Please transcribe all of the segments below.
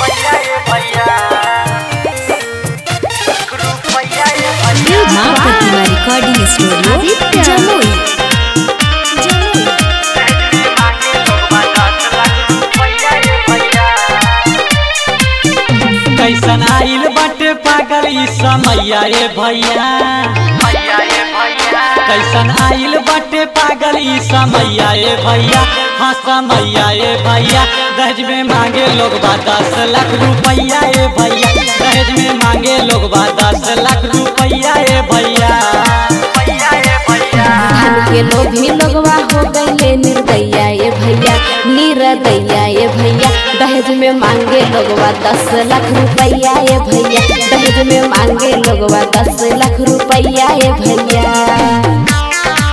माँ Pratima recording studio Jamui Jamui कैसन आइल बाटे पागल ई समैया ए भैया कैसन आइल बाटे पागल ई समैया ए भैया हाँ समैया ए भैया दहेज में मांगे लोग बा दस लाख रुपैया ए भैया दहेज में मांगे लोग बा दस लाख रुपैया ए भैया धन के लोभी लोगवा हो गईले निर्दैया ये भैया निरदैया ये भैया दहेज में मांगे लोगवा दस लाख रुपैया ये भैया दहेज में मांगे लोगवा दस लाख रुपैया ये भैया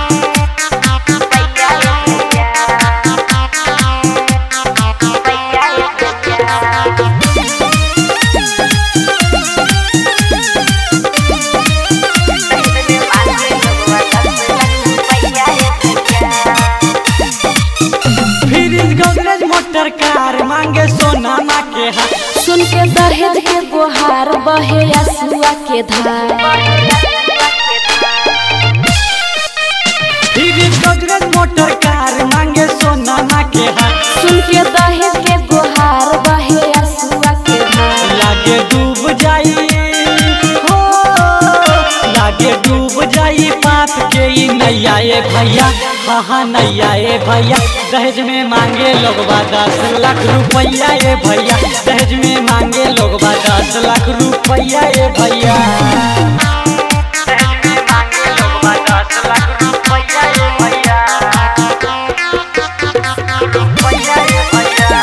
फ्रिज गोदरेज मोटर कार मांगे सोना ना के हाथ सुन के दहेज के गोहार बहे असुआ के धार फ्रिज गोदरेज मोटर कार मांगे सोना ना के हाथ सुन के दहेज के गोहार बहे असुआ के धार लागे डूब जाई हो लागे डूब जाई पाप के ई नैया ए भैया हाँ हाँ नैया ए भैया दहेज में मांगे लोग बा दस लाख रुपैया ए भैया दहेज में मांगे लोग बा दस लाख रुपैया ए भैया दहेज में मांगे लोग बा दस लाख रुपैया ए भैया रुपैया ए भैया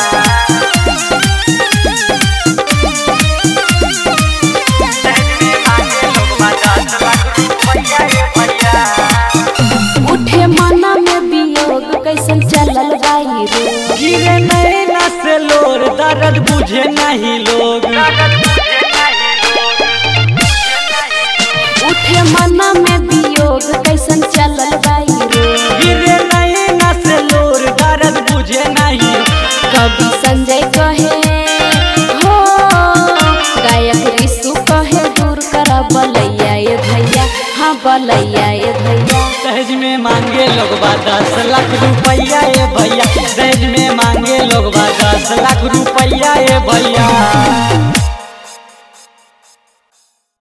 उठे मना में वियोग कैसन चलल बाई रे गिरे नैना से लोर दर्द बुझे नहीं लोग उठे मना में वियोग कैसन चलल बाई रे गिरे नैना से लोर दर्द बुझे नहीं कवि संजय कहे हो गायक ऋषु कहे दूर कर बलैया ये भैया हाँ बलैया ये भैया दहेज में मांगे लोग बा दस लाख रुपैया ए भैया दहेज में मांगे लोग बा दस लाख रुपैया ए भैया